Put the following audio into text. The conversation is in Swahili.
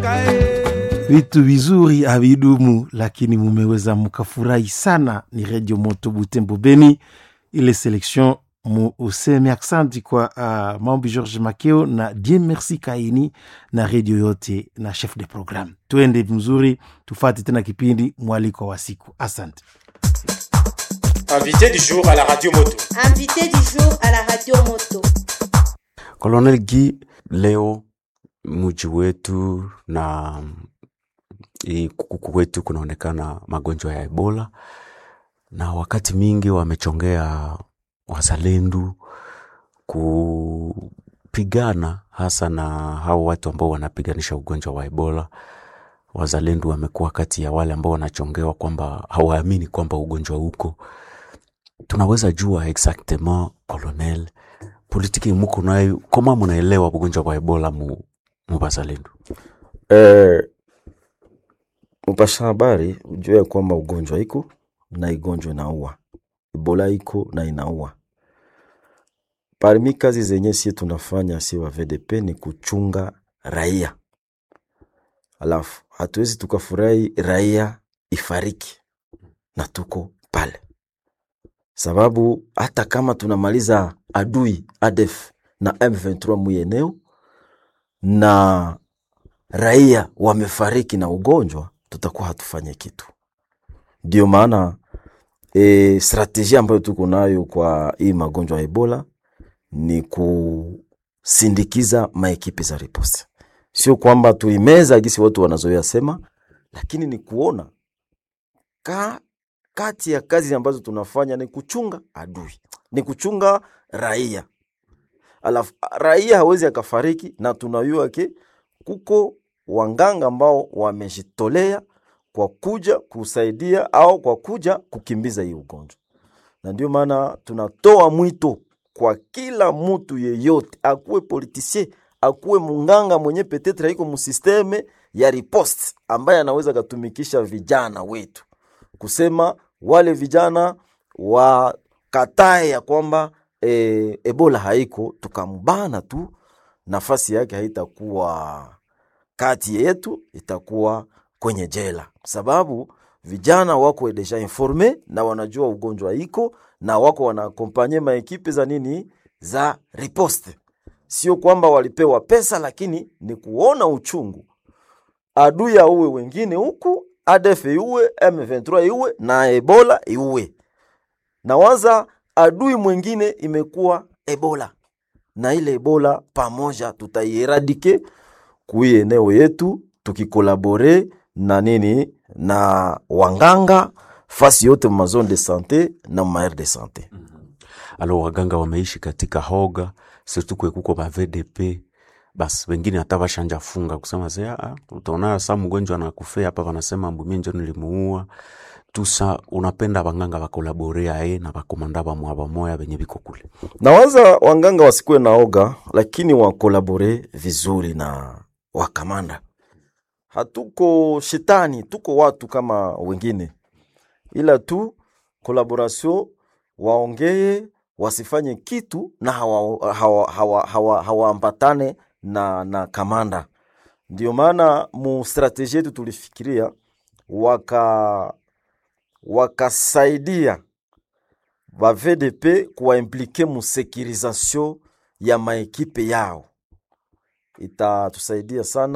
Vitu vizuri havidumu, lakini mumeweza mukafurahi sana. Ni Radio Moto Butembo Beni, ile selection mu useme aksanti kwa uh, maombi George Makeo na Dieu Merci Kaini na redio yote na chef de programme. Tuende mzuri, tufate tena kipindi mwaliko wa siku. Asante. Invité du jour à la radio moto. Invité du jour à la radio moto. Colonel Guy, leo mji wetu na hii kuku wetu kunaonekana magonjwa ya Ebola, na wakati mingi wamechongea wazalendo kupigana hasa na hao watu ambao wanapiganisha ugonjwa wa Ebola. Wazalendo wamekuwa kati ya wale ambao wanachongewa kwamba hawaamini kwamba ugonjwa uko. Tunaweza jua exactement colonel, politiki muko nayo koma munaelewa ugonjwa wa Ebola mu, mu bazalendo? Eh, mpasha habari ujue kwamba ugonjwa iko na igonjwa inaua, Ebola iko na inaua. Parmi kazi zenye sie tunafanya si wa VDP ni kuchunga raia, alafu hatuwezi tukafurahi raia ifariki na tuko pale, sababu hata kama tunamaliza adui ADF na M23 muyeneo na raia wamefariki na ugonjwa, tutakuwa hatufanye kitu. Ndio maana e, strategia ambayo tuko nayo kwa hii magonjwa ya Ebola ni kusindikiza maekipe za riposte, sio kwamba tuimeza gisi watu wanazoea sema, lakini ni kuona ka, kati ya kazi ambazo tunafanya ni kuchunga adui, ni kuchunga raia. Alafu raia hawezi akafariki, na tunayua ke kuko wanganga ambao wamejitolea kwa kuja kusaidia au kwa kuja kukimbiza hii ugonjwa, na ndio maana tunatoa mwito kwa kila mtu yeyote, akuwe politisien, akuwe munganga mwenye petetre iko musisteme ya riposte, ambaye anaweza katumikisha vijana wetu kusema wale vijana wakatae ya kwamba e, Ebola haiko, tukambana tu, nafasi yake haitakuwa kati yetu, itakuwa kwenye jela, sababu vijana wako deja informe na wanajua ugonjwa iko na wako wanaakompanye maekipe za nini za riposte. Sio kwamba walipewa pesa, lakini ni kuona uchungu adui auwe wengine huku, ADF iue, M23 iue na Ebola iue. Na waza adui mwingine imekuwa Ebola, na ile Ebola pamoja tutaieradike kui eneo yetu tukikolabore na nini na wanganga fasi yote ma zone de sante na ma aire de sante. Alo, waganga wameishi katika hoga surtout kwe kuko ba VDP basi wengine hata bashanja funga kusema sasa, ah, utaona saa mgonjwa anakufea hapa, wanasema mbumie njo nilimuua tusa. Unapenda wanganga bakolaborea e na bakomanda bamwa bamoya benye biko kule Nawaza wanganga wasikuwe na oga, lakini wakolabore vizuri na wakamanda. Hatuko shetani, tuko watu kama wengine, ila tu kolaboration, waongee wasifanye kitu na hawaambatane hawa, hawa, hawa, hawa na, na kamanda. Ndio maana mu strategie yetu tulifikiria waka wakasaidia ba VDP kuwaimplike mu securisation ya maekipe yao, itatusaidia sana.